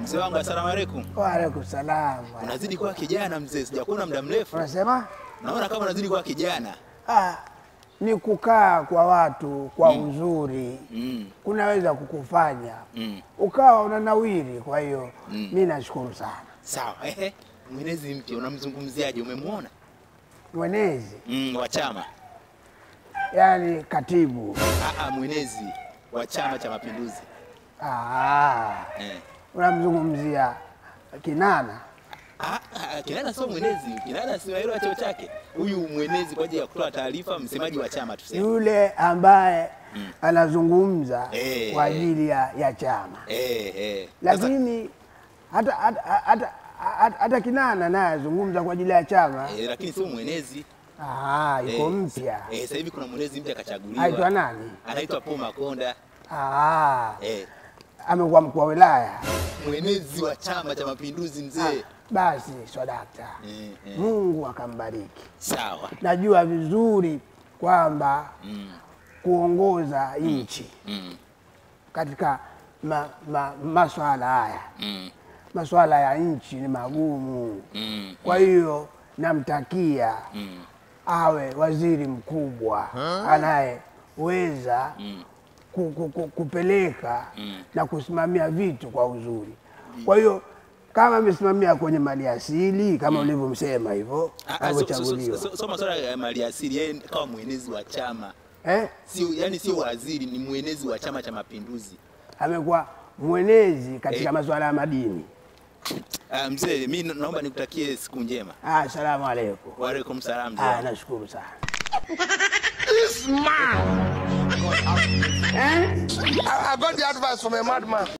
Mzee wangu asalamu alaykum. Waalaikum salam. Unazidi kuwa kijana mzee, sijakuona muda mrefu. Unasema Naona kama unazidi kuwa kijana. ah, ni kukaa kwa watu kwa uzuri Mm. kunaweza kukufanya Mm. ukawa unanawiri. Kwa hiyo mi nashukuru sana. Sawa. Ehe. Mwenezi mpya unamzungumziaje? Umemwona? Mwenezi Mm, wa chama. yani katibu Ah, ah, mwenezi wa Chama cha Mapinduzi. ah, Eh. unamzungumzia Kinana. Ah, ah, Kinana sio mwenezi. Kinana si wa cheo chake. Huyu mwenezi kwa ajili ya kutoa taarifa, msemaji wa chama tuseme. yule ambaye anazungumza Eh, kwa eh. ajili ya, ya chama, Eh, eh. Sasa- lakini hata, hata, hata, hata, hata Kinana naye azungumza kwa ajili ya chama. eh, lakini sio mwenezi. Ah, yuko Eh, mpya. Eh, sasa hivi kuna mwenezi mpya kachaguliwa. Aitwa nani? Anaitwa Paul Makonda. Ah, Eh, amekuwa mkuu wa wilaya. mwenezi wa Chama cha Mapinduzi mzee. Basi swadakta, Eh, eh. Mungu akambariki. Sawa. Najua vizuri kwamba Mm, kuongoza nchi mm, katika ma, ma, maswala haya mm, maswala ya nchi ni magumu. mm, Kwa hiyo namtakia mm. awe waziri mkubwa anayeweza ku, ku, ku, kupeleka na kusimamia vitu kwa uzuri. Kwa hiyo kama amesimamia kwenye mali asili kama ulivyomsema hivyo Ah, ah, so- so- alivyochaguliwa, so- so- so masuala ya maliasili, yeye kama mwenezi wa chama eh, sio, yani sio waziri, ni mwenezi wa Chama cha Mapinduzi. amekuwa mwenezi katika Eh. masuala ya madini. Ah, mzee, mi naomba nikutakie siku njema. Ah, Asalamu alaikum. Waalaikum salam mzee. Ah, wangu. nashukuru sana. I, I got the advice from a madman.